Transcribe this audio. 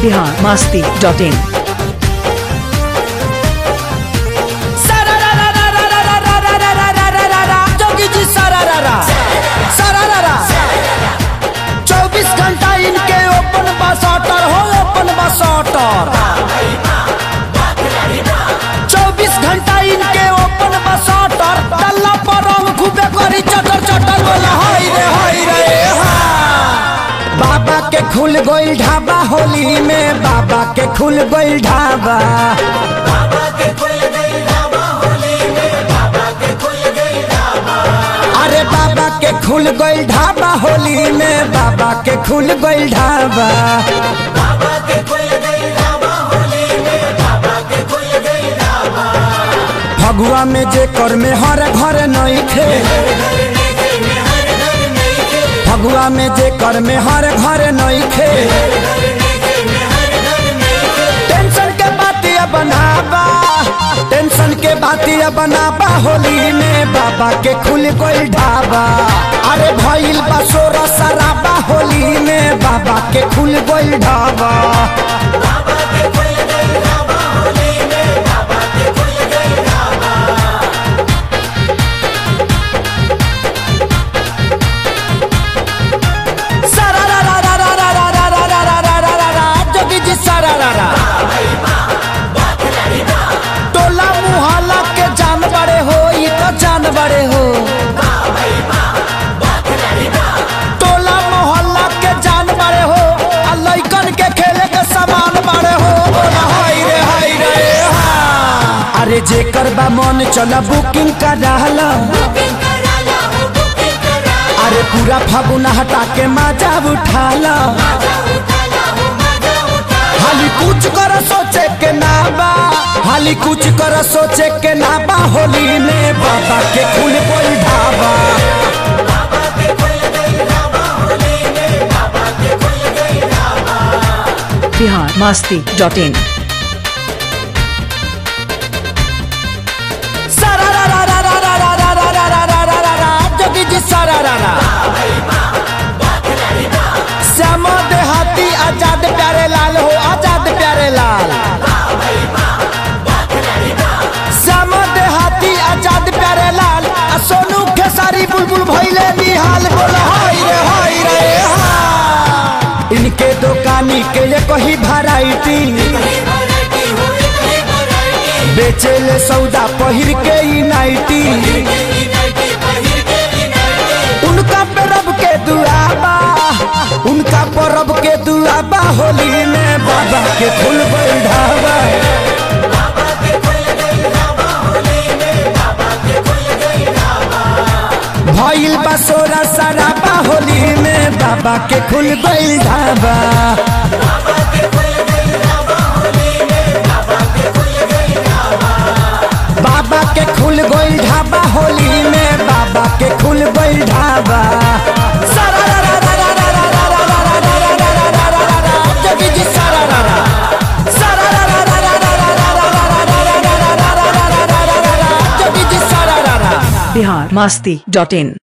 Bihar Masti dot in जोगी जी सरारा सरारा चौबीस घंटा इनके ओपन बसटर हो ओपन बसटर चौबीस घंटा इनके ओपन बसटर डल्ला पर हम खूबे करी चटर चटर बोला हाय रे हाय रे हाँ। बाबा के खुल गोइल ढाबा होली में बाबा के खुल गोइल ढाबा अरे बाबा के खुल गइल ढाबा होली में बाबा के खुल गइल ढाबा फगुआ में जे कर में हर घर नहीं थे फगुआ में जे कर में हर घर नहीं थे टेंशन के बातिया बनाबा टेंशन के बातिया बनाबा होली में बाबा के खुल गइल ढाबा अरे भइल बा सोरा सराबा होली में बाबा के खुल गइल ढाबा जोगी जी सरारा टोला मुहल्ला के जान बड़े हो ये तो जान बड़े हो टोला मोहल्ला के जान बड़े हो आ लइकन के खेले के सामान बड़े हो बोला हाय रे हाय रे हाँ। अरे जेकर बा मन चला बुकिंग कर रहला अरे पूरा फागुना हटा के मजा उठाला हाली कुछ कर सोचे के ना बा हाली कुछ कर सोचे के ना बा होली में बाबा के खुल कोई ढाबा बिहार मास्ती डॉट इन जोगी जी सरारा श्याम देहाती आजाद प्यारे लाल हो आजाद प्यारे लाल श्याम देहाती आजाद प्यारे लाल आ सोनू खेसारी बुलबुल भैले निहाल बोला हाय रे हाय रे हाँ। इनके दुकानी के ये कही भराइटी बेचेले सौदा पहिर के ई नाइटी उनका परब के दुआबा उनका परब के दुआबा होली में बाबा के फूल ढाबा भइल बा सोरा सराबा होली में बाबा के खुल गइल ढाबा बाबा के खुल गइल ढाबा होली में बाबा के खुल गइल ढाबा जोगी जी सरारा जोगी जी सरारा बिहार मास्ती डॉट इन